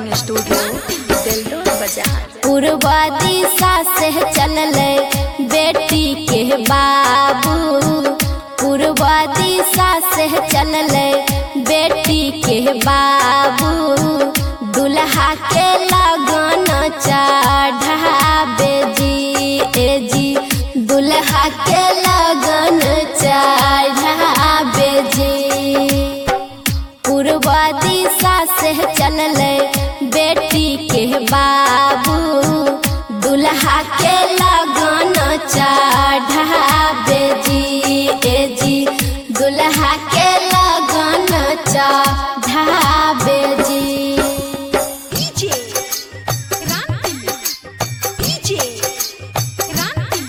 recording studio दिलडोर बाजार पूर्वा दिशा से चलल बेटी के बाबू पूर्वा दिशा से चलल बेटी के बाबू दुल्हा के लगन चढ़ाबे जी ए जी दुल्हा के लगन चढ़ाबे जी पूर्वा दिशा से चलल बेटी के बाबू दुल्हा के लगन चढ़ाबे जी ए जी दुल्हा के लगन चढ़ाबे जी डीजे क्रांति डीजे क्रांति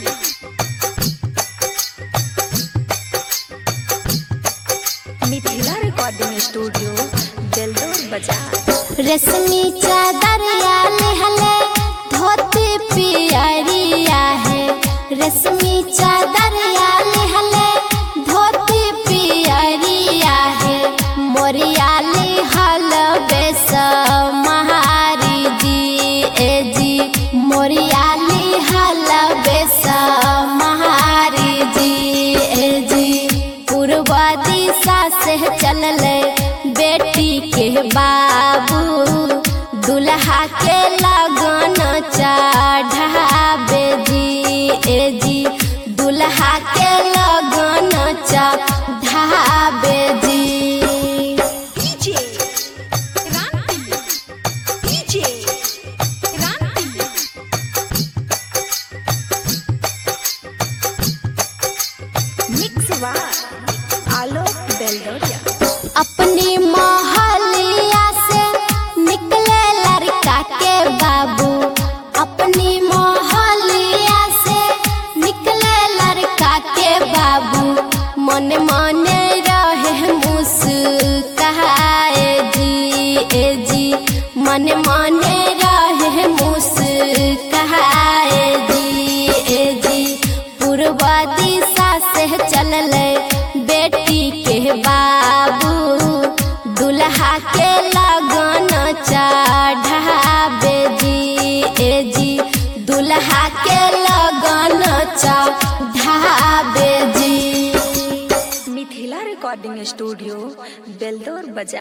मिथिला रिकॉर्डिंग स्टूडियो दिलडोर बाजार रेशमी चादरिया लेहले धोती पियरिया है रेशमी चादरिया लेहले धोती पियरिया है मोरिया लिहल बेस महारी जी ए जी मोरिया लिहल बेस महारी जी ए जी पूर्वा दिशा से चलल बेटी के बाबू दुल्हा के लगन चढ़ाबे जी ए जी दुल्हा के लगन चढ़ाबे जी डीजे क्रांति डीजे क्रांति मिक्स बार आलोक बेलडोरिया अपनी मोहलिया से निकले लड़का के बाबू अपनी मोहलिया से निकले लड़का के बाबू मन मन रहे मुस्काए जी ए जी मन मन रहे मुस्काए जी ए जी पूर्वा दिशा से चलल बेटी के बाबू दुल्हा के लगन चढ़ाबे जी ए जी दुल्हा के लगन चढ़ाबे जी मिथिला रिकॉर्डिंग स्टूडियो बेलदौर बाजार